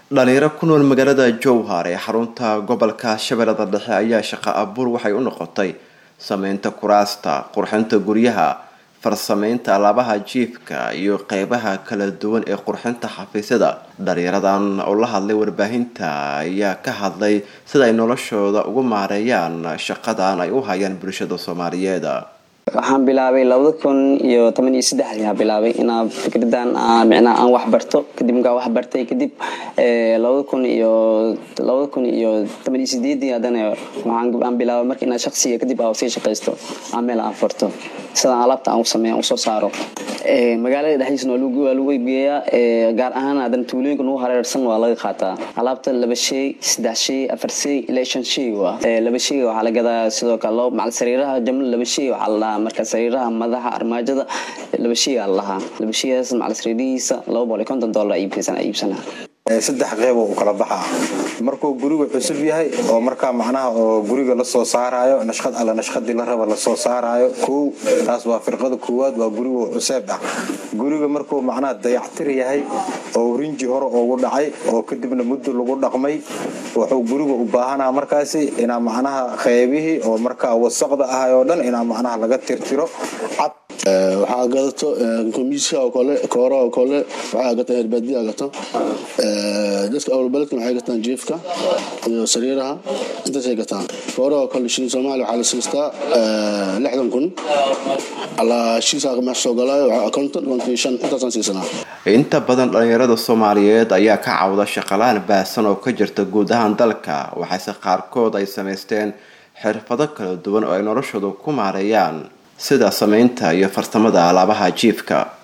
dhalinyaro ku nool magaalada jowhar ee xarunta gobolka shabeellada dhexe ayaa shaqo abuur waxay u noqotay sameynta kuraasta qurxinta guryaha farsameynta alaabaha jiifka iyo qeybaha kala duwan ee qurxinta xafiisyada dhalinyaradan oo la hadlay warbaahinta ayaa ka hadlay sida ay noloshooda ugu maareeyaan shaqadan ay u hayaan bulshada soomaaliyeed waxaan bilaabay labada kun iyo toban iyo saddex ayaa bilaabay inaa fikradan micnaa aan wax barto kadib markaa wax bartay kadib labada kun iyo labada kun iyo toban iyo sideedii haddana waxaan bilaabay marka inaa shaqsiga kadib aa sii shaqaysto aan meel aan farto sidaan alaabta aan u sameeya aan usoo saaro magaalada dhexdiisna waa lagu geeyaa gaar ahaan haddana tuulooyinka nagu hareersan waa laga qaataa alaabta laba shay saddex shay afar shay ilaa shan shay waa laba shay waxaa la gadaa sidoo kale loo macal sariiraha jamla laba shay waxaa la dhahaa marka sariiraha madaxa armaajada laba shay aa la dhahaa laba shaygaas macal sariirihiisa laba boqol iyo konton dollar iibsan iibsanaa saddex qeyb oo u kala baxaa markuu gurigu cusub yahay oo markaa macnaha oo guriga lasoo saaraayo nashqad alla nashqadii la raba lasoo saaraayo kow taas waa firqada koowaad waa gurigu cuseeb ah guriga markuu macnaha dayactir yahay oo rinji hore ugu dhacay oo kadibna muddo lagu dhaqmay wuxuu guriga u baahanaa markaasi inaa macnaha qeybihii oo markaa wasaqda ahay oo dhan inaa macnaha laga tirtiro cad waxaa gadato komiska oo kale koora oo kale waxaa gataan herbaadiya gato dadka awlbaledka waxay gataan jiifka iyo sariiraha intaasay gataan koora oo kale shilin soomaaliya waxaa la siistaa lixdan kun alaa shiisaa meesha soo galaayo konton konton iyo shan intaasaan siisanaa inta badan dhalinyarada soomaaliyeed ayaa ka cawda shaqalaan baahsan oo ka jirta guud ahaan dalka waxaase qaarkood ay samaysteen xirfado kala duwan oo ay noloshooda ku maareeyaan sida sameynta iyo farsamada alaabaha jiifka